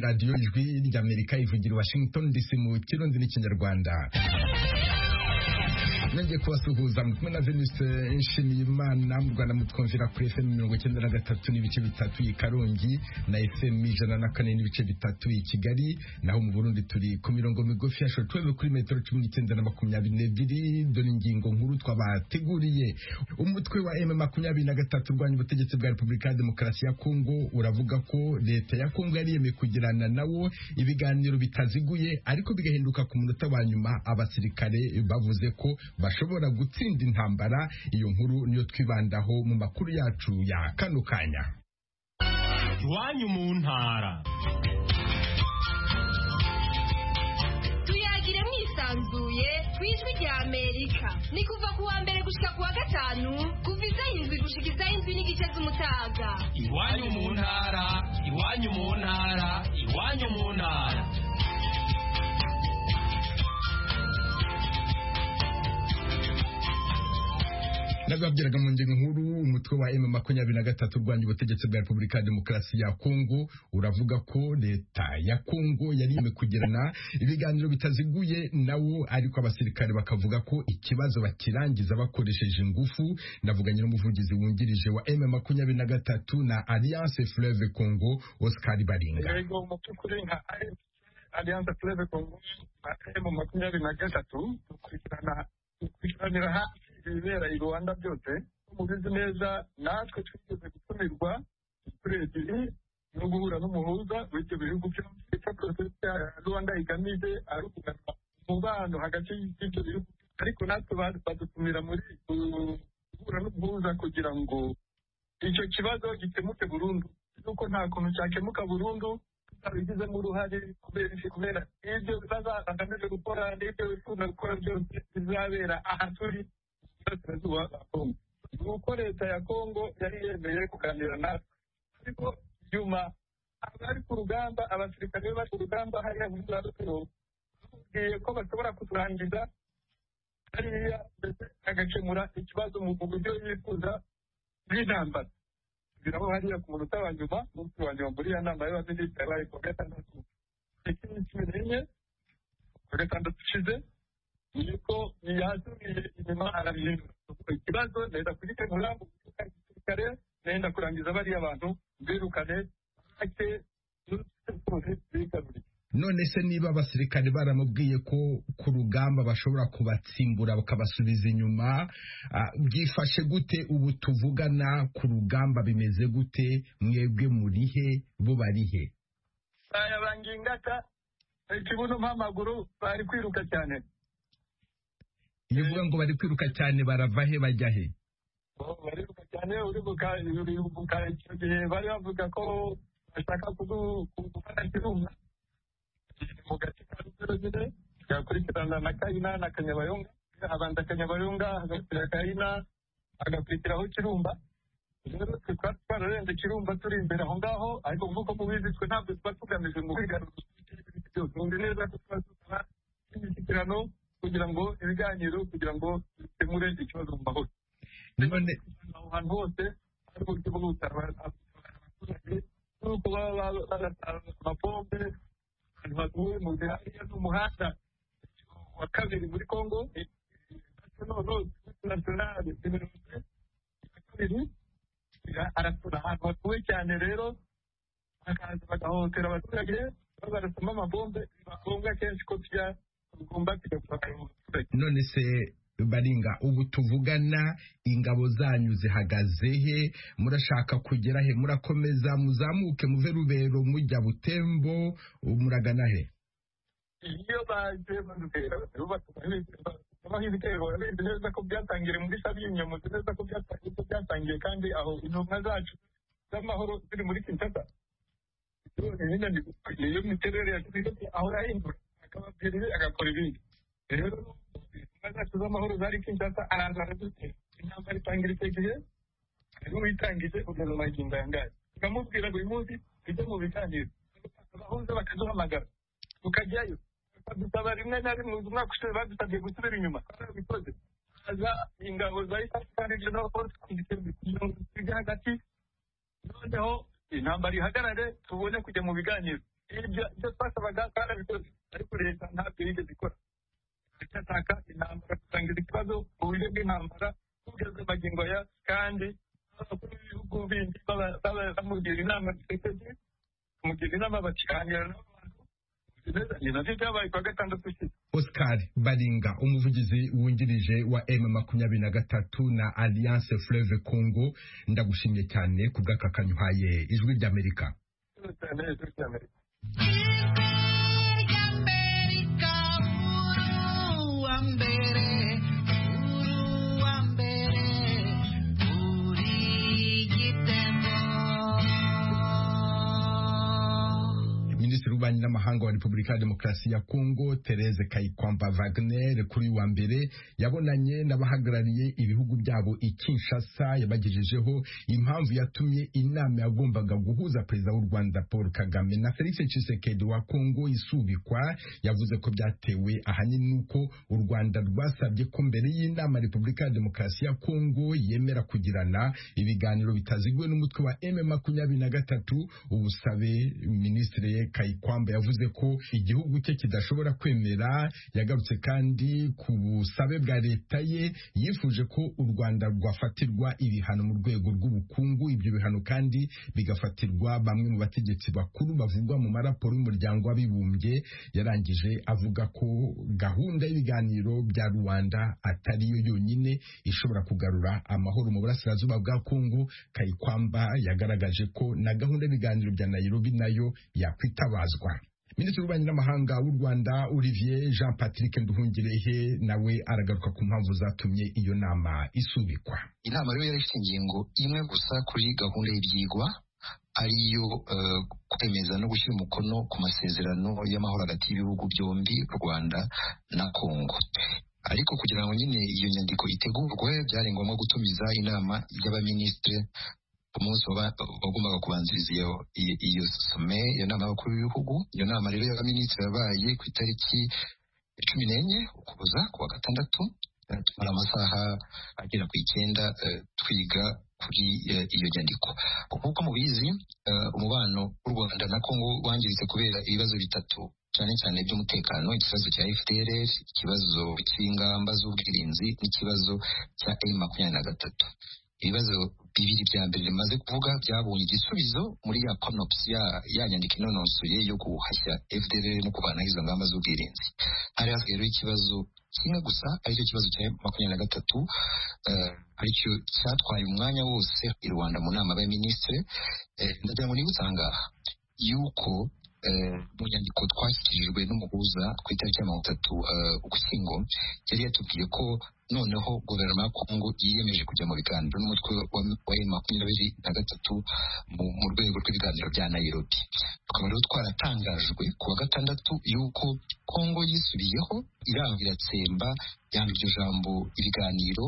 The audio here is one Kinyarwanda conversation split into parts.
radiyo ijwi ry'amerika ivugira washington dc mu kirundi n'ikinyarwanda nongeye kubasuhuza muri kumwe na venise nshimiyimana mu rwanda mutwumvira kuri fm mirongo icyenda na gatatu n'ibice bitatu i karongi na fm ijana na kane n'ibice bitatu i kigali naho mu burundi turi ku mirongo migufi ya shotwebe kuri metero cumi n'icyenda na makumyabiri n'ebyiri dore ingingo nkuru twabateguriye umutwe wa m makumyabiri na gatatu urwanya ubutegetsi bwa repubulika ya demokarasi ya kongo uravuga ko leta ya kongo yariyemeye kugirana nawo ibiganiro bitaziguye ariko bigahinduka ku munota wa nyuma abasirikare bavuze ko bashobora gutsinda intambara iyo nkuru niyo twibandaho mu makuru yacu ya kano kanya iwanyu mu ntara tuyagire mwisanzuye ku ijwi rya amerika ni kuva ku wa mbere gushyika ku wa gatanu kuva iz'indwi gushyika iz'indwi n'igice z'umutaga iwanyu mu ntara iwanyu mu ntara iwanyu mu ntara nababwiraga mu ngingo nkuru umutwe wa M makumyabiri na gatatu urwanya ubutegetsi bwa Repubulika ya Demokarasi ya Kongo uravuga ko leta ya Kongo yari yemewe kugirana ibiganiro bitaziguye nawo ariko abasirikare bakavuga ko ikibazo bakirangiza bakoresheje ingufu navuganye n'umuvugizi wungirije wa M makumyabiri na gatatu na Alliance Fleuve Congo Oscar Baringa yego mu by'ukuri nka aliyanse turebe kongo na emu makumyabiri na gatatu dukurikirana dukurikiranira hafi ibibera i rwanda byose mubizi neza natwe twigeze gutumirwa inshuro ebyiri no guhura n'umuhuza w'ibyo bihugu byombi icyo porosesi ya rwanda igamije ari ukugana umubano hagati y'ibyo bihugu ariko natwe badutumira muri guhura n'umuhuza kugira ngo icyo kibazo gikemuke burundu nuko nta kuntu cyakemuka burundu tuzabigizemo uruhare kubera ibyo bazagamije gukora n'ibyo bikunda gukora byose bizabera aha turi burasirazuba bwa kongo ni uko leta ya kongo yari yemeye kuganira natwe ariko nyuma abari ku rugamba abasirikare bari ku rugamba hariya muri za rutiro bamubwiye ko bashobora kuturangiza hariya ndetse agakemura ikibazo mu buryo yifuza bw'intambara kugira ngo hariya ku munota wa nyuma umunsi wa nyuma muri ya nama y'abaminisitiri yabaye ku wa gatandatu tariki cumi n'enye ku wa gatandatu ushize niko yazuriye inyuma arabihindura ikibazo nenda kugikemura mu gisirikare nenda kurangiza bariya bantu mbirukane ake n'utuzi bigaruriye none se niba abasirikare baramubwiye ko ku rugamba bashobora kubatsimbura bakabasubiza inyuma byifashe gute ubu tuvugana ku rugamba bimeze gute mwebwe murihe bo barihe aya bangingata ikibuno mpamaguru bari kwiruka cyane iyo uvuga ngo bari kwiruka cyane barava he bajya he bariruka cyane uribuka icyo gihe bari bavuga ko bashaka kugufata kirunga mu gace ka rugero nyine tugakurikirana na kayina na kanyabayonga habanza kanyabayonga hagakurikira kayina hagakurikiraho kirumba rero tukaba twararenze kirumba turi imbere aho ngaho ariko nk'uko mubizi twe ntabwo tuba tugamije mu kwigarura byose nzi neza ko tuba dusaba imishyikirano kugira ngo ibiganiro kugira ngo bikemure ikibazo mu mahoro none aho hantu hose hari uburyo bwo gutabara abaturage n'uko baba bagatanga amapombe baguye mu nzira hariya n'umuhanda wa kabiri muri kongo nasiyonari mirongo ine ya kabiri arasura ahantu hatuwe cyane rero bakaza bagahohotera abaturage babarasamo amabombe biba ngombwa kenshi ko tujya tugomba kujya gutabara abaturage none se baringa ubu tuvugana ingabo zanyu zihagaze he murashaka kugera he murakomeza muzamuke muve rubero mujya butembo muragana he iyo baje barubera babaho ibitero babizi neza ko byatangiye muri sabyinyo muzi neza ko byatangiye kandi aho intumwa zacu z'amahoro ziri muri kinshasa iyo miterere ya kinshasa aho yahindura akababwira ibi agakora ibindi rero zacu z'amahoro zari kinshasa araza aradutera intambara itangira icyo gihe hariho uyitangije kugeza magingo aya ngaya tukamubwira buri munsi tujye mu biganiro abahuze bakaduhamagara tukajyayo bakadusaba rimwe na rimwe umwaka ushize badusabye gusubira inyuma barabikoze haza ingabo za isafari regional force kugira ngo tujye hagati noneho intambara ihagarare tubone kujya mu biganiro ibyo ibyo twasabaga twarabikoze ariko leta ntabyo yigeze ikora irataka intambara gusangiza ikibazo mu buryo bw'intambara kugeza magingo ya kandi abakuru b'ibihugu bindi bamugira inama zisekeje bamugira inama bakiganira n'abantu nabyo byabaye ku wa gatandatu ushize Oscar Baringa umuvugizi wungirije wa M makumyabiri na gatatu na Alliance Fleuve Congo ndagushimye cyane ku bw'akakanyo uhaye ijwi ry'Amerika cyane cyane cyane minisitiri w'ububanyi n'amahanga wa repubulika ya demokarasi ya kongo therese kayikwamba wagner kuri uyu wa mbere yabonanye n'abahagarariye ibihugu byabo i kinshasa yabagejejeho impamvu yatumye inama yagombaga guhuza perezida w'u rwanda paul kagame na felix tshisekedi wa kongo isubikwa yavuze ko byatewe ahanini n'uko u rwanda rwasabye ko mbere y'inama repubulika ya demokarasi ya kongo yemera kugirana ibiganiro bitaziguwe n'umutwe wa m makumyabiri na gatatu ubusabe minisitiri Kayikwamba yavuze ko igihugu cye kidashobora kwemera yagarutse kandi ku busabe bwa leta ye yifuje ko u Rwanda rwafatirwa ibihano mu rwego rw'ubukungu ibyo bihano kandi bigafatirwa bamwe mu bategetsi bakuru bavugwa mu maraporo y'umuryango w'abibumbye yarangije avuga ko gahunda y'ibiganiro bya Rwanda atari yo yonyine ishobora kugarura amahoro mu burasirazuba bwa Kongo Kayikwamba yagaragaje ko na gahunda y'ibiganiro bya Nairobi nayo yakwi kwitabazwa minisitiri w'ububanyi n'amahanga w'u rwanda olivier jean patrick nduhungirehe nawe aragaruka ku mpamvu zatumye iyo nama isubikwa inama rero yari ifite ingingo imwe gusa kuri gahunda y'ibyigwa ariyo uh, kwemeza no gushyira umukono ku masezerano y'amahoro hagati y'ibihugu byombi u rwanda na kongo ariko kugira ngo nyine iyo nyandiko itegurwe byari ngombwa gutumiza inama y'abaminisitiri ku munsi wagombaga kubanziriza iyo some iyo nama y'abakuru b'ibihugu iyo nama rero y'abaminisitiri yabaye ku itariki cumi n'enye ukuboza ku wa gatandatu tumara amasaha agera ku icyenda twiga kuri iyo nyandiko kuko mubizi umubano w'u rwanda na kongo wangiritse kubera ibibazo bitatu cyane cyane by'umutekano ikibazo cya fpr ikibazo cy'ingamba z'ubwirinzi n'ikibazo cya m makumyabiri na gatatu ibibazo bibiri bya mbere bimaze kuvuga byabonye igisubizo muri ya konopusi ya ya nyandiko inonosoye yo guhashya fdr no kuvanaho izo ngamba z'ubwirinzi hari hasigayeho ikibazo kimwe gusa aricyo kibazo cya makumyabiri na gatatu aricyo cyatwaye umwanya wose i rwanda mu nama y'abaminisitiri ndagira ngo nibutse aha ngaha yuko mu nyandiko twashyikirijwe n'umuhuza ku itariki ya mirongo itatu ugushyingo yari yatubwiye ko noneho guverinoma ya kongo yiyemeje kujya mu biganiro n'umutwe wa emu makumyabiri na gatatu mu rwego rw'ibiganiro bya nayirobi tukaba rero twaratangajwe ku wa gatandatu y'uko kongo yisubiyeho iranga iratsemba yanga iryo jambo ibiganiro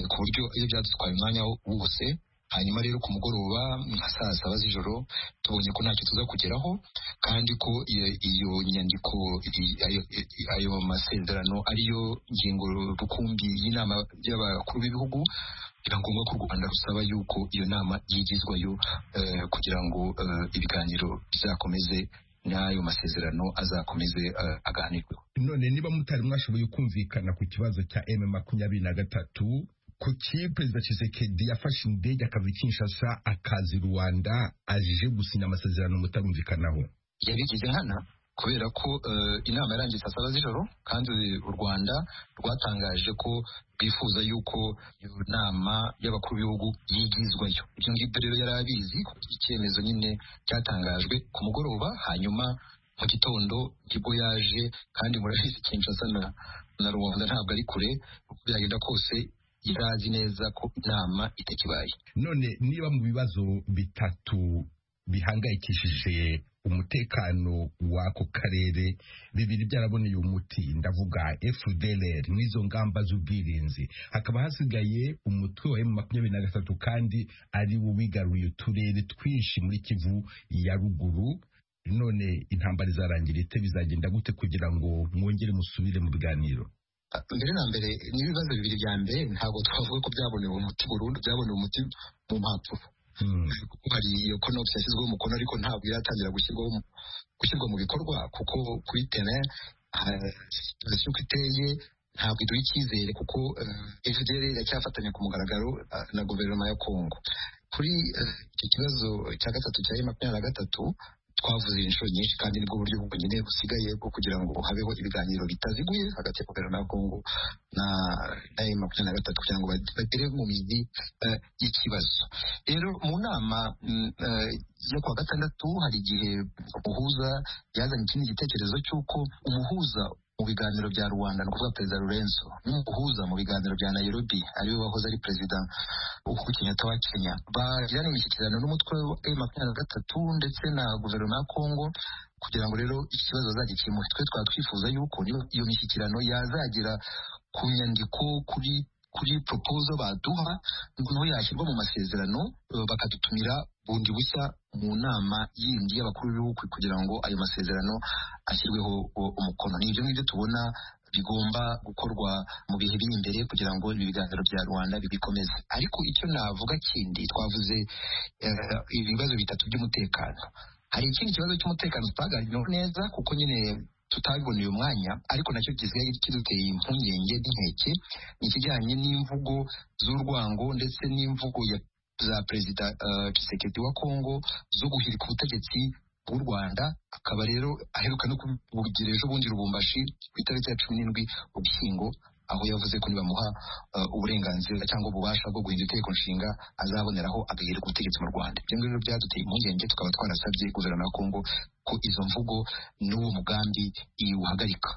ku buryo iyo byadutwaye umwanya wose hanyuma rero ku mugoroba nka saa saba z'ijoro tubonye ko ntacyo tuza kugeraho kandi ko iyo nyandiko ayo masezerano ariyo ngingo rukumbi y'inama y'abakuru b'ibihugu biba ngombwa ko u rwanda rusaba yuko iyo nama yigizwayo kugira ngo ibiganiro bizakomeze n'ayo masezerano azakomeze aganirweho none niba mutari mwashoboye kumvikana ku kibazo cya m makumyabiri na gatatu kuki perezida Tshisekedi yafashe indege akava i Kinshasa akazi Rwanda aje gusinya amasezerano mutarumvikanaho yabigize nkana kubera ko uh, inama yarangiye saa saba z'ijoro kandi u Rwanda rwatangaje ko rwifuza yuko iyo nama y'abakuru b'ibihugu yigizwayo ibyo ngibyo rero yari abizi icyemezo nyine cyatangajwe ku mugoroba hanyuma mu gitondo nibwo yaje kandi murabizi Kinshasa na, na Rwanda ntabwo ari kure uko byagenda kose itazi neza ko inama itakibaye none niba mu bibazo bitatu bihangayikishije umutekano w'ako karere bibiri byaraboneye umuti ndavuga FDLR n'izo ngamba z'ubwirinzi hakaba hasigaye umutwe wa makumyabiri na gatatu kandi ari wo wigaruye uturere twinshi muri Kivu ya ruguru none intambara izarangira ite bizagenda gute kugira ngo mwongere musubire mu biganiro mbere na mbere n'ibibazo bibiri bya mbere ntabwo twavuga ko byabonewe umuti burundu byabonewe umuti mu mpapuro hari iyo konopusi yashyizweho umukono ariko ntabwo iratangira gushyirwaho gushyirwa mu bikorwa kuko kuri tere situsiyo uko iteye ntabwo iduha icyizere kuko fdr iracyafatanya ku mugaragaro eh, na guverinoma ya kongo kuri eh, icyo kibazo cya gatatu cya e makumyabiri na gatatu twavuze inshuro nyinshi kandi nibwo buryo bwonyine busigaye bwo kugira ngo habeho ibiganiro bitaziguye hagati ya guverinoma ya kongo na na e makumyabiri na gatatu kugira ngo bagere mu mizi eh, y'ikibazo rero mu nama mm, eh, yo kuwa gatandatu hari igihe umuhuza yazanye ikindi gitekerezo cy'uko umuhuza mu biganiro bya rwanda ni ukuvuga perezida lorenzo n'umuhuza mu biganiro bya nairobi ariwe wahoze ari perezida uhuru kenyatta wa kenya bagirana imishyikirano n'umutwe wa e makumyabiri na gatatu ndetse na guverinoma ya kongo kugira ngo rero iki kibazo bazagikemure twe twaba twifuza yuko niyo- iyo mishyikirano yazagira ku nyandiko kuri kuri propozo baduha noneho yashyirwa mu masezerano eh, bakadutumira bundi bushya mu nama yindi y'abakuru b'ibihugu kugira ngo ayo masezerano ashyirweho u- umukono ni ibyo ngibyo tubona bigomba gukorwa mu bihe biri imbere kugira ngo ibi biganiro bya rwanda bibikomeze ariko icyo navuga kindi twavuze eh, ibibazo bitatu by'umutekano hari ikindi kibazo cy'umutekano tutaganiraho neza kuko nyine tutabiboneye umwanya ariko nacyo gisigaye kiduteye impungenge n'inkeke ni ikijyanye n'imvugo z'urwango ndetse n'imvugo ya za perezida eh, Tshisekedi wa Kongo zo guhirika ubutegetsi bw'u Rwanda akaba rero aheruka no kubugira ejo bundi Lubumbashi ku itariki ya cumi n'indwi Ugushyingo aho yavuze ko nibamuha eh, uburenganzira cyangwa ububasha bwo guhindura itegeko nshinga azaboneraho agahirika ubutegetsi mu Rwanda ibyo ngibyo byaduteye impungenge tukaba twarasabye guverinoma ya Kongo ko izo mvugo n'uwo mugambi iwuhagarika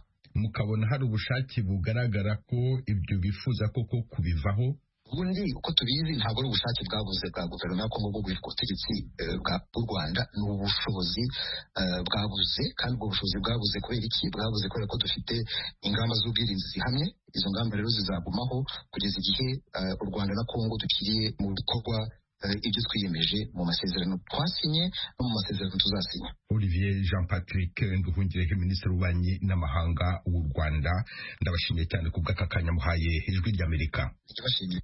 mukabona hari ubushake bugaragara ko ibyo bifuza koko kubivaho ubundi uko tubizi ntabwo ari ubushake bwabuze bwa guverinoma yo kongo bwo guhirika ubutegetsi eh, bwa- bw'u rwanda ni ubushobozi eh, bwabuze kandi ubwo bushobozi bwabuze kubera iki bwabuze kubera ko dufite ingamba z'ubwirinzi zihamye izo ngamba rero zizagumaho kugeza igihe eh, u rwanda na kongo dukiriye mu bikorwa eh, ibyo twiyemeje mu masezerano twasinye no mu masezerano tuzasinya Olivier Jean Patrick Nduhungirehe Minisitiri w'Ububanyi n'Amahanga w'u Rwanda ndabashimiye cyane ku bw'aka kanya muhaye ijwi ry'Amerika Ndabashimiye.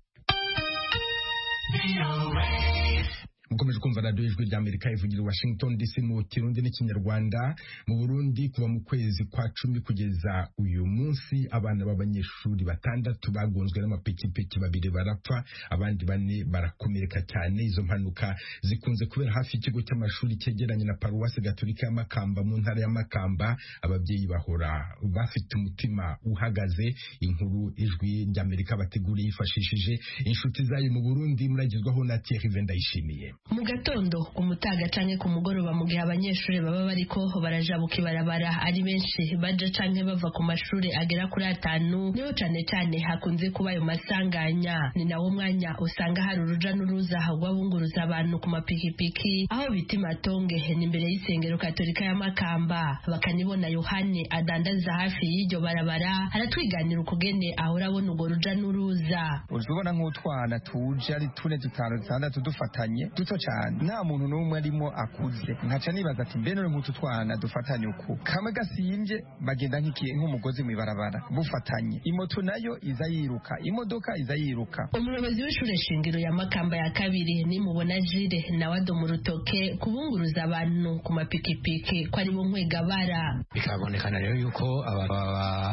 mukomeje kumva radiyo ijwi rya amerika ivugira i washington dc mu kirundi n'ikinyarwanda mu burundi kuva mu kwezi kwa cumi kugeza uyu munsi abana b'abanyeshuri batandatu bagonzwe n'amapikipiki babiri barapfa abandi bane barakomereka cyane izo mpanuka zikunze kubera hafi y'ikigo cy'amashuri cyegeranye na paruwasi gaturika ya makamba mu ntara ya makamba ababyeyi bahora bafite umutima uhagaze inkuru ijwi rya amerika bateguriye yifashishije inshuti zayo mu burundi muragezwaho na thierry vendayishimiye mu gatondo ku mutaga canke ku mugoroba mu gihe abanyeshuri baba bariko barajabuka ibarabara ari benshi baja canke bava ku mashuri agera kuri atanu niho cane cane hakunze kuba ayo masanganya ni nawo mwanya usanga hari uruja n'uruza rw'abunguruza abantu ku mapikipiki aho bita imatonge ni imbere y'isengero katolika ya makamba bakanibona yohane adandariza hafi y'iryo barabara aratwiganira ukugene ahora abona urwo ruja n'uruza uje ubona nk'utwana tuje ari tune dutanu dutandatu dufatanye duto cyane nta muntu n'umwe arimo akuze nkaca nibaza ati mbe none nk'utu twana dufatanye uku kamwe gasimbye bagenda nk'ikiye nk'umugozi mu ibarabara bufatanye imoto nayo iza yiruka imodoka iza yiruka umuyobozi w'ishure shingiro ya makamba ya kabiri nimubona jire nawe adoma urutoke kubunguruza abantu ku mapikipiki ko ari bo nkwegabara bikabonekana rero yuko aba- aba-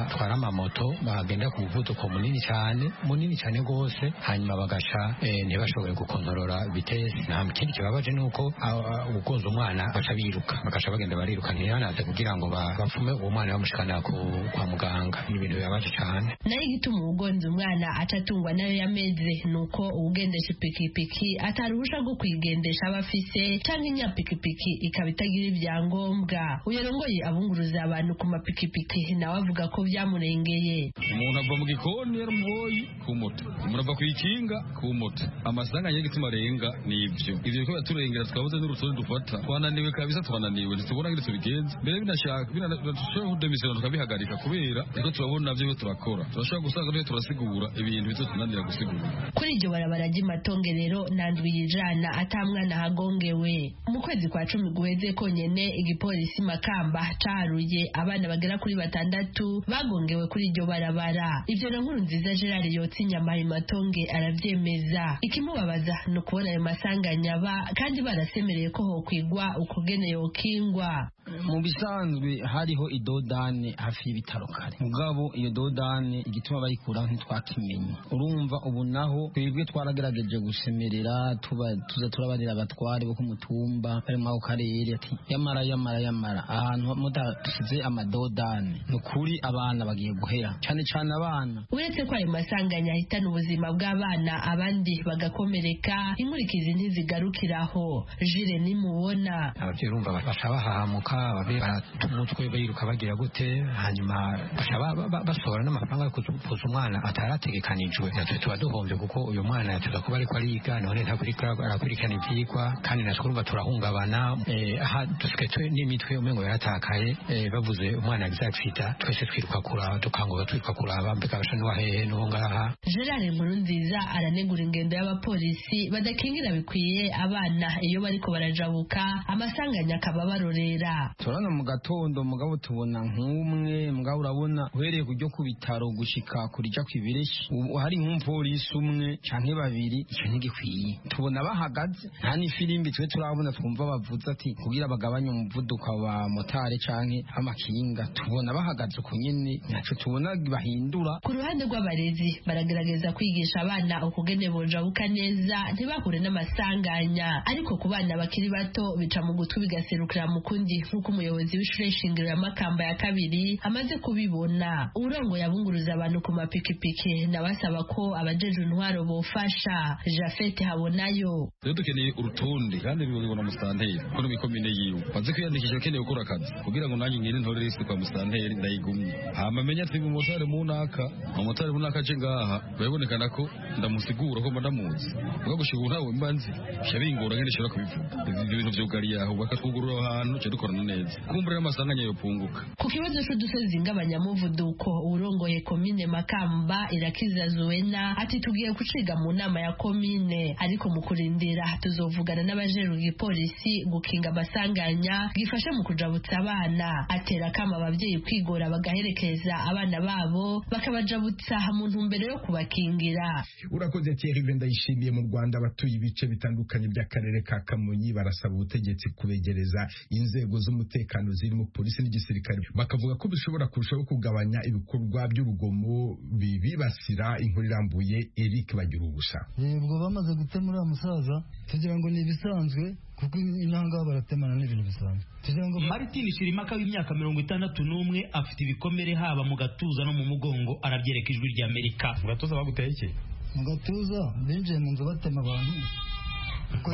batwara amamoto bagenda ku muvuduko munini cyane munini cyane rwose hanyuma bagaca eh, ntibashobore gukontorora vitesi nta kindi kibabaje ni uko aba- ugonze umwana baca biruka bagaca bagenda bariruka ntibanaze kugira ngo ba- bapfume uwo mwana bamushikana ku- kwa muganga ni ibintu bibabaje cyane nayo igituma uwugonze umwana atatungwa nayo yameze ni uko uwugendesha ipikipiki ataruhusha rwo kuyigendesha aba afise cyangwa inyapikipiki ikaba itagira ibyangombwa uyorongoye abunguruza abantu ku mapikipiki nawe avuga ko byamurengeye umuntu ava mu gikoni yari umuboyi ku moto umuntu ava ku ikinga ku moto amasanga agiye gutuma arenga ni ibyo ibyo bikaba biturengera twabuze n'urusobe dufata twananiwe kabisa twananiwe ntitubona ngo tubigenze mbere binashaka binashobora kudemisiyona tukabihagarika kubera ibyo turabona byo turakora turashobora gusanga turiho turasigura ibintu bito tunanira gusigura kuri iryo barabara ry'imatonge rero nandwiye ijana atamwana hagongewe mu kwezi kwa cumi guheze konyene igipolisi makamba caharuye abana bagera kuri batandatu bagongewe kuri iryo barabara ivyo na nkuru nziza gerard yotsa inyama imatonge aravyemeza ikimubabaza ni ukubona ayo masanganya aba kandi barasemereye ko hokwigwa ukugene yokingwa mu bisanzwe hariho idodane hafi y'ibitaro kare mugabo iyo dodane igituma bayikuraho ntitwakimenye urumva ubu naho twebwe twaragerageje gusemerera tuba tuza turabarira abatware bo ku mutumba barimo ako karere ati yamara yamara yamara ahantu mudashyize amadodane ni ukuri abana bagiye guhera cyane cyane abana uretse ko ayo masanganya ahitana ubuzima bw'abana abandi bagakomereka inkurikizi ntizigarukiraho jire nimubona ababyeyi urumva baca bahahamuka ababyeyi baratuma umutwe biruka bagira gute hanyuma baca ba- ba- ba- basohora n'amafaranga yo kuvuza umwana atarategekanijwe natwe tuba duhombye kuko uyu mwana yatuza kuba ariko ariga none ntakurikira arakurikirana ibyigwa kandi natwe urumva turahungabana eh, aha dusigaye twe n'imitwe umengo yaratakaye eh, bavuze umwana bizacita twese twiruka kuraba dukangura twiruka kuraba mbega basha n'uwa hehe n'uwo ngaha gerard nkurunziza aranegura ingendo y'abapolisi badakingira bikwiye abana iyo bariko barajabuka amasanganya akaba abarorera turabona mu gatondo mugabo tubona nk'umwe mugabo urabona uhereye ku ryo ku bitaro gushika kurija ku ibireshi ubu hari nk'umupolisi umwe canke babiri ico ntigikwiye tubona bahagaze nta n'ifirimbi twe turabona twumva bavuze ati kugira bagabanye umuvuduko wa motari canke amakinga tubona bahagaze uko nyene ntaco tubona bahindura ku ruhande rw'abarezi baragerageza kwigisha abana ukugene bonjabuka neza ntibahure n'amasanganya ariko ku bana bakiri bato bica mu gutwi bigaserukira mu kundi nk'uko umuyobozi w'ishure shingiro ya makamba ya kabiri amaze kubibona urongoye abunguruza abantu ku mapikipiki nabasaba ko abajejwe intwaro bofasha jafete habonayo rero dukeneye urutonde kandi bibona musanteri ko n'imikomine yiwe banze kwiyandikisha akeneye gukora akazi kugira ngo nanjye ngire ntore risite kwa musanteri ndayigumye hama menye ati umumotari mu naka umumotari mu naka aje ngaha birabonekana ko ndamusigura ko mba ndamuzi ubwo gushika ubu ntawe mba nzi bica bingora ngene nshobora kubivuga ibyo bintu byugariye aho bakatwugurura aho hantu duca dukorana neza kumbura n'amasanganya yopunguka Ku kibazo c'udusozi ng'abanyamuvuduko urongoye komine Makamba irakiza Zuena ati tugiye guciga mu nama ya komine ariko mu kurindira tuzovugana n'abajeru igipolisi gukinga amasanganya gifasha mu kujabutsa abana atera kama abavyeyi kwigora bagaherekeza abana babo bakabajabutsa mu ntumbero yo kubakingira urakoze Thierry ndayishimiye mu Rwanda abatuye ibice bitandukanye by'akarere ka Kamonyi barasaba ubutegetsi kubegereza inzego z'umutekano zirimo polisi n'igisirikare bakavuga ko bishobora kurushaho kugabanya ibikorwa by'urugomo bibibasira inkuru irambuye Eric bagira ubusa ubwo bamaze gutema uriya musaza tugira ngo ni ibisanzwe kuko intangaho baratemana n'ibintu bisanzwe tugira ngo Martin Shirimaka w'imyaka mirongo itandatu n'umwe afite ibikomere haba mu gatuza no mu mugongo arabyereka ijwi rya Amerika mu gatuza baguteye iki mu gatuza binjiye mu nzu batema abantu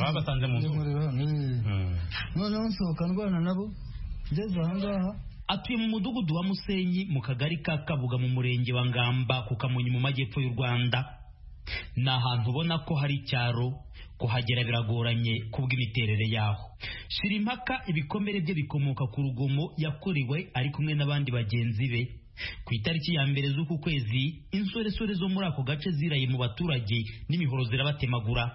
babasanze mu nzu noneho nsohoka ndwana nabo ngeze ahangaha atuye mu mudugudu wa Musenyi mu kagari ka Kabuga mu murenge wa Ngamba ku Kamonyi mu majyepfo y'u Rwanda ni ahantu ubona ko hari icyaro kuhagera biragoranye kubw'imiterere yaho Shirimpaka ibikomere bye bikomoka ku rugomo yakorewe ari kumwe n'abandi bagenzi be ku itariki ya mbere z'uku kwezi insoresore zo muri ako gace ziraye mu baturage n'imihoro zirabatemagura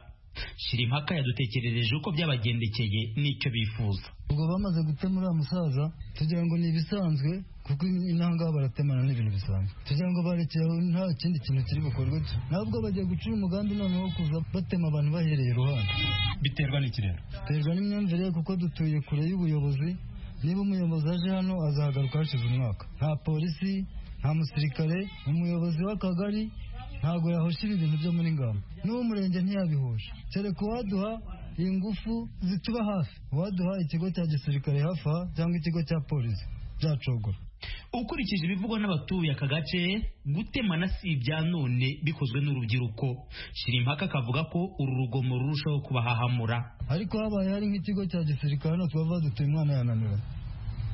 Shirimpaka yadutekerereje uko byabagendekeye n'icyo bifuza ubwo bamaze gutema uriya musaza tugira ngo ni ibisanzwe kuko intangaho baratemana n'ibintu bisanzwe tugira ngo barekeye aho nta kindi kintu kiri bukorwe nabwo bagiye gucura umugambi noneho kuza batema abantu bahereye iruhande biterwa n'iki rero biterwa n'imyumvire kuko dutuye kure y'ubuyobozi niba umuyobozi aje hano azahagaruka hashize umwaka nta polisi nta musirikare umuyobozi w'akagari ntabwo yahosha ibi bintu byo muri ngamba n'uw'umurenge ntiyabihosha kereka uwaduha ingufu zituba hafi uwaduha ikigo cya gisirikare hafi aha cyangwa ikigo cya polisi byacogora ukurikije ibivugwa n'abatuye aka gace gutemana si ibya none bikozwe n'urubyiruko shirimpaka akavuga ko uru rugomo rurushaho kubahahamura ariko habaye hari nk'ikigo cya gisirikare hano twava dutuye umwana yananura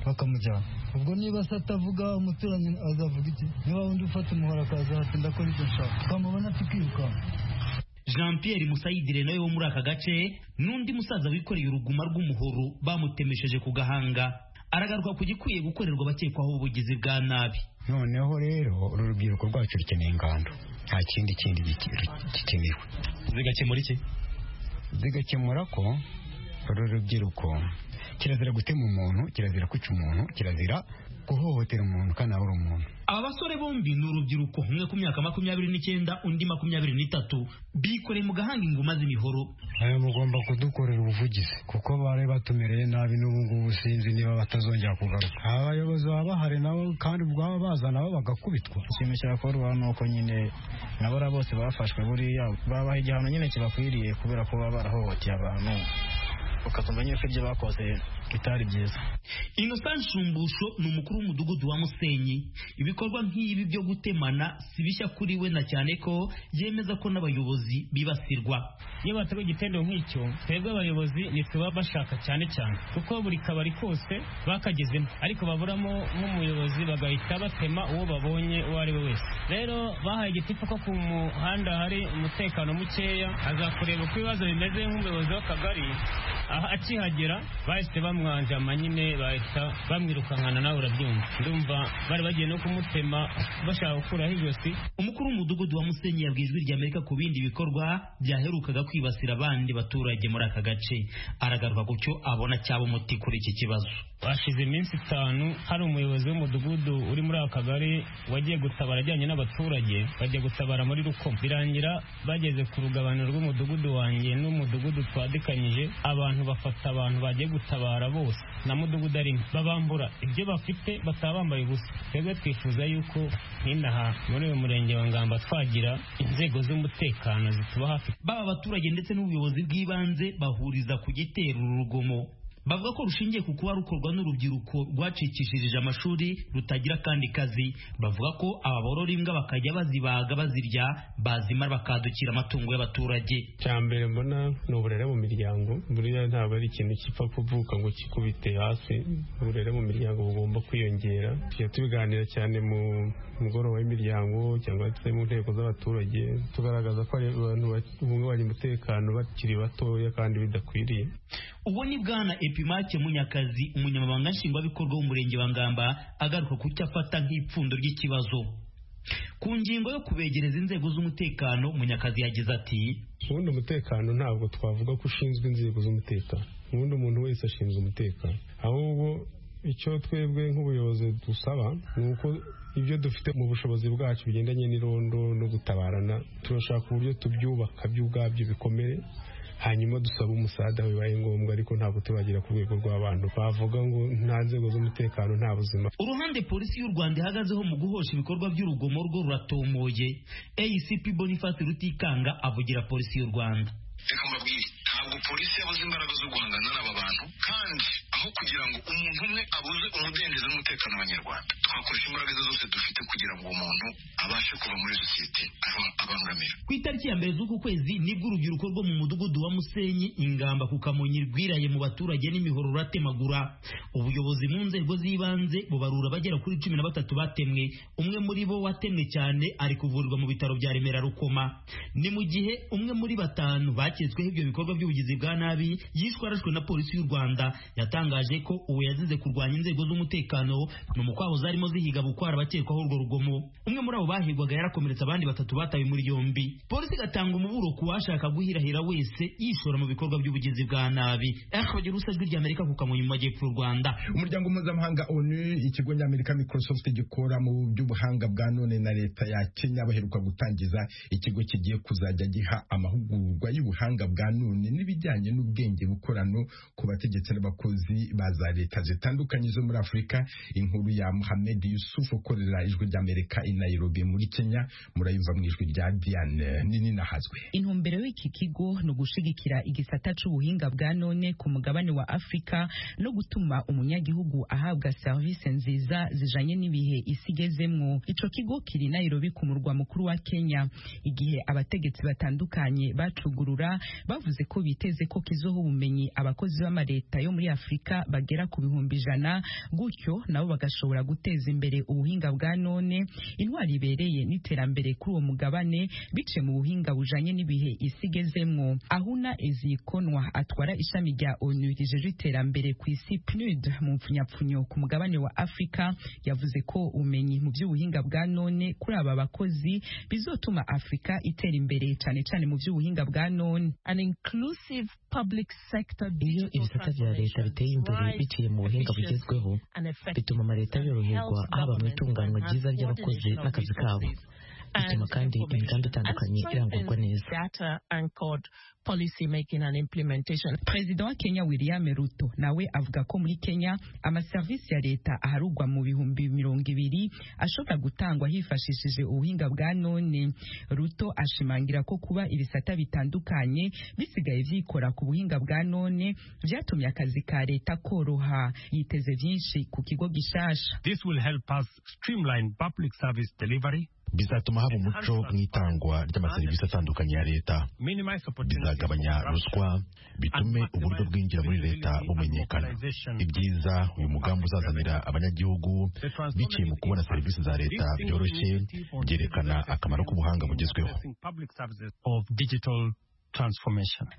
bakamujyana ubwo niba se atavuga umuturanyi azavuga iki niba wundi ufata umuhoro akaza ati ndakora ibyo nshaka twamubona tukirukanka jean pierre musayidire nawe wo muri aka gace n'undi musaza wikoreye uruguma rw'umuhoro bamutemesheje ku gahanga aragaruka ku gikwiye gukorerwa abakekwaho ubugizi bwa nabi noneho rero uru rubyiruko rwacu rukeneye ingando nta kindi kindi gike- gikenewe zigakemura iki zigakemura ko uru rubyiruko kirazira gutema umuntu kirazira kwica umuntu kirazira guhohotera umuntu kandi abura umuntu aba basore bombi ni urubyiruko umwe ku myaka makumyabiri n'icyenda undi makumyabiri n'itatu bikoreye mu gahanga inguma z'imihoro aya mugomba kudukorera ubuvugizi kuko bari batumereye nabi n'ubu ngubu sinzi niba batazongera kugaruka aba bayobozi baba bahari nabo kandi ubwabo baza nabo bagakubitwa ikintu cyakora ubu ni uko nyine nabora bose bafashwe buriya babaha igihano nyine kibakwiriye kubera ko baba barahohoteye abantu ukakumva nyine ko ibyo bakoze bitari byiza innocent nshumbusho ni umukuru w'umudugudu wa musenyi ibikorwa nk'ibi byo gutemana si bishya kuri we na cyane ko yemeza ko n'abayobozi bibasirwa iyo bateguye igitendo nk'icyo twebwe abayobozi ntituba bashaka cyane cyane kuko buri kabari kose bakagezemo ariko baburamo nk'umuyobozi bagahita batema uwo babonye uwo ari we wese rero bahaye igitifu ko ku muhanda hari umutekano mukeya azakureba uko ibibazo bimeze nk'umuyobozi w'akagari aha akihagera bahise bamu bamwanje amanyine bahita bamwirukankana nawe urabyumva ndumva bari bagiye no kumutema bashaka gukuraho ijosi umukuru w'umudugudu wa musenyi yabwiye ijwi ry'amerika ku bindi bikorwa byaherukaga kwibasira abandi baturage muri aka gace aragaruka ku cyo abona cyaba umuti kuri iki kibazo hashize iminsi itanu hari umuyobozi w'umudugudu uri muri aka kagari wagiye gutabara ajyanye n'abaturage bajya gutabara muri rukomo birangira bageze ku rugabano rw'umudugudu wanjye n'umudugudu twadikanyije abantu bafata abantu bagiye gutabara bose na mudugudu arimo babambura ibyo bafite bataba bambaye ubusa twebwe twifuza yuko nk'inaha muri uyu murenge wa ngamba twagira inzego z'umutekano zituba hafi baba abaturage ndetse n'ubuyobozi bw'ibanze bahuriza ku gitera uru rugomo bavuga ko rushingiye ku kuba rukorwa n'urubyiruko rwacikishirije amashuri rutagira kandi kazi bavuga ko aba borora imbwa bakajya bazibaga bazirya bazimara bakadukira amatungo y'abaturage cya mbere mbona ni uburere mu miryango buriya ntabwo ari ikintu gipfa kuvuka ngo kikubite hasi uburere mu miryango bugomba kwiyongera tujya tubiganira cyane mu mugoroba w'imiryango cyangwa se mu nteko z'abaturage tugaragaza ko abantu babungabanya umutekano bakiri batoya kandi bidakwiriye ubu ni bwana epimake munyakazi umunyamabanga nshingwabikorwa w'umurenge wa ngamba agaruka ku cyo afata nk'ipfundo ry'ikibazo ku ngingo yo kubegereza inzego z'umutekano munyakazi yagize ati ubundi umutekano ntabwo twavuga ko ushinzwe inzego z'umutekano ubundi umuntu wese ashinzwe umutekano ahubwo icyo twebwe nk'ubuyobozi dusaba ni uko ibyo dufite mu bushobozi bwacu bigendanye n'irondo no gutabarana turashaka uburyo tubyubaka byo ubwabyo bikomere hanyuma dusaba umusada bibaye ngombwa ariko ntabwo tubagera ku rwego rw'abantu bavuga ngo nta nzego z'umutekano nta buzima uruhande polisi y'u rwanda ihagazeho mu guhosha ibikorwa by'urugomo rwo ruratomoye acp boniface rutikanga avugira polisi y'u rwanda reka mbabwire ntabwo polisi yabuze imbaraga zo guhangana n'aba bantu kandi aho kugira ngo umuntu umwe abuze umudendezo n'umutekano w'abanyarwanda twakoresha imbaraga zose dufite kugira ngo uwo muntu abashe kuva muri sosiyete abangamira ku itariki ya mbere z'uku kwezi nibwo urubyiruko rwo mu mudugudu wa musenyi ingamba ku kamonyi rwiraye mu baturage n'imihoro ruratemagura ubuyobozi mu nzego z'ibanze bubarura abagera kuri cumi na batatu batemwe umwe muri bo watemwe cyane ari kuvurirwa mu bitaro bya remera rukoma ni mu gihe umwe muri batanu baketsweho ibyo bikorwa by'ubugizi bwa nabi yishwe arashwe na polisi y'u rwanda yatangaje yatangaje ko uwo yazize kurwanya inzego z'umutekano ni umukwabu zarimo zihiga bukwara abakekwaho urwo rugomo umwe muri abo bahigwaga yarakomeretse abandi batatu batawe muri yombi polisi igatanga umuburo ku washaka guhirahira wese yishora mu bikorwa by'ubugizi bwa nabi akabagira usajwi ry'amerika ku kamonyi mu majyepfo y'u rwanda umuryango mpuzamahanga onu ikigo ny'amerika microsoft gikora mu by'ubuhanga bwa none na leta ya kenya baheruka gutangiza ikigo kigiye kuzajya giha amahugurwa y'ubuhanga bwa none n'ibijyanye n'ubwenge bukorano ku bategetsi n'abakozi ba za leta zitandukanye zo muri Afurika inkuru ya Mohamed Yusuf ukorera ijwi ry'Amerika i Nairobi muri Kenya murayumva mu ijwi rya Diane nini nahazwe intumbero y'iki kigo no gushigikira igisata c'ubuhinga bwa none ku mugabane wa Afurika no gutuma umunyagihugu ahabwa service nziza zijanye n'ibihe isigezemwo ico kigo kiri Nairobi ku murwa mukuru wa Kenya igihe abategetsi batandukanye bacugurura bavuze ko biteze ko kizoha ubumenyi abakozi b'amaleta yo muri Afurika bagera ku bihumbi ijana gutyo nabo bagashobora guteza imbere ubuhinga bwa none intwari ibereye n'iterambere kuri uwo mugabane bice mu buhinga bujanye n'ibihe isigezemwo ahuna ezikonwa atwara ishami rya onu rijeje iterambere ku isi pnud mu mpfunyapfunyo ku mugabane wa afurika yavuze ko ubumenyi mu by'ubuhinga bwa none kuri aba bakozi bizotuma afurika itera imbere cane cane mu by'ubuhinga bwa none an inclusive public sector iyo ibisata bya leta biteye imbere biciye mu buhinga bugezweho bituma amaleta yoroherwa haba mu itunganywa ryiza ry'abakozi n'akazi kabo bituma kandi imigambi itandukanye irangurwa neza policy making and implementation perezida wa kenya william ruto nawe avuga ko muri kenya amaserivisi ya leta aharugwa mu bihumbi mirongo ibiri ashobora gutangwa hifashishije ubuhinga bwa none ruto ashimangira ko kuba ibisata bitandukanye bisigaye byikora ku buhinga bwa none byatumye akazi ka leta koroha yiteze byinshi ku kigo gishasha This will help us streamline public service delivery bizatuma haba umuco mu itangwa ry'amaserivisi atandukanye ya leta bizagabanya ruswa bitume uburyo bwinjira muri leta bumenyekana ibyiza uyu mugambi uzazanira abanyagihugu biciye mu kubona serivisi za leta byoroshye byerekana akamaro k'ubuhanga bugezweho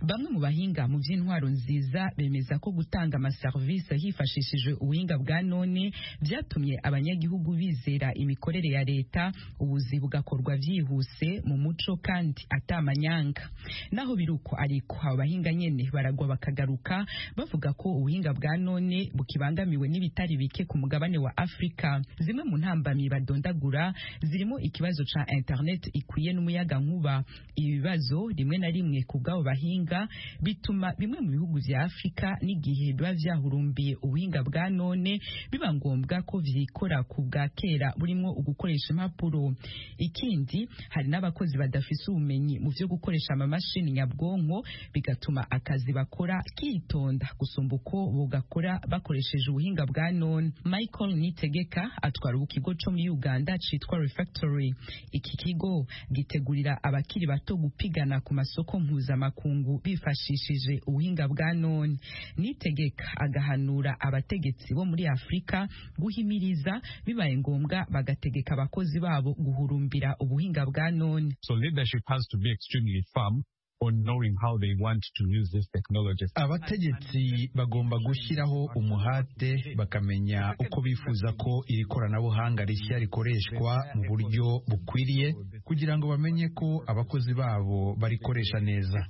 bamwe mu bahinga mu by'intwaro nziza bemeza ko gutanga amaserivisi hifashishije ubuhinga bwa none byatumye abanyagihugu bizera imikorere ya leta ubuzi bugakorwa byihuse mu muco kandi atamanyanga naho biri uko ariko abo bahinga nyene baragwa bakagaruka bavuga ko ubuhinga bwa none bukibangamiwe n'ibitari bike ku mugabane wa afurika zimwe mu ntambamyi badondagura zirimo ikibazo ca internet ikwiye n'umuyaga nkuba ibibazo rimwe na rimwe ku bw'abo bahinga bituma bimwe mu bihugu bya afurika n'igihe biba byahurumbiye ubuhinga bwa none biba ngombwa ko byikora ku bwa kera burimo ugukoresha impapuro ikindi hari n'abakozi badafise ubumenyi mu byo gukoresha amamashini nyabwonko bigatuma akazi bakora kitonda gusumba uko bugakora bakoresheje ubuhinga bwa none michael nitegeka atwara ubu kigo co muri uganda citwa refactory iki kigo gitegurira abakiri bato gupigana ku masoko mpuzamakungu bifashishije ubuhinga bwa none nitegeka agahanura abategetsi bo muri afurika guhimiriza bibaye ngombwa bagategeka abakozi babo guhurumbira ubuhinga bwa none so leadership has to be extremely firm on knowing how they want to use this technology abategetsi bagomba gushyiraho umuhate bakamenya uko bifuza ko iri koranabuhanga rishya rikoreshwa mu buryo bukwiriye kugira ngo bamenye ko abakozi babo barikoresha neza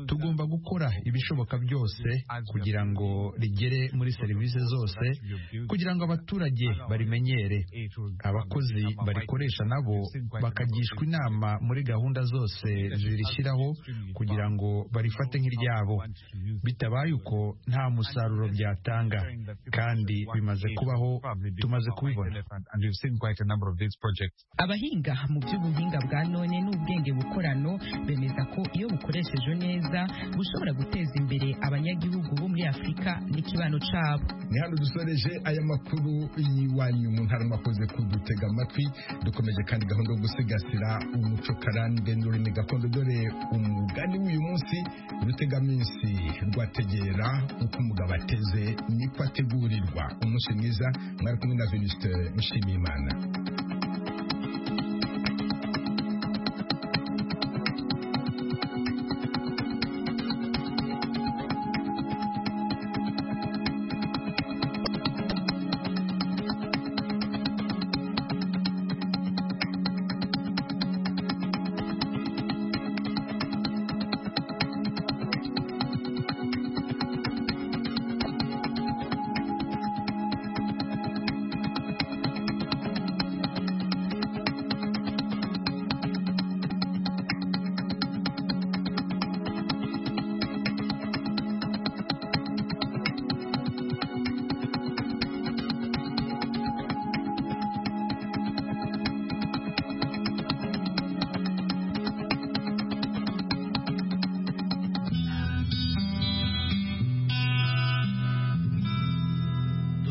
tugomba gukora ibishoboka byose kugira ngo rigere muri serivisi zose kugira ngo abaturage barimenyere abakozi barikoresha nabo bakagishwa inama muri gahunda zose zirishyiraho kugira ngo barifate nk'iryabo bitabaye uko nta musaruro byatanga kandi bimaze kubaho tumaze kubibona abahinga mu by'ubuhinga bwa none n'ubwenge bukorano bemeza ko iyo bukoreshejwe neza bushobora guteza imbere abanyagihugu bo muri afurika n'ikibano cyabo ni hano dusoreje aya makuru y'iwanyu mu ntara makoze kudutega amatwi dukomeje kandi gahunda yo gusigasira umuco karande n'ururimi gakondo dore umugani w'uyu munsi urutegaminsi rwategera uko umugabo ateze niko ategurirwa umunsi mwiza mwari kumwe na venuste nshimiyimana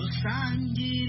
dusangiye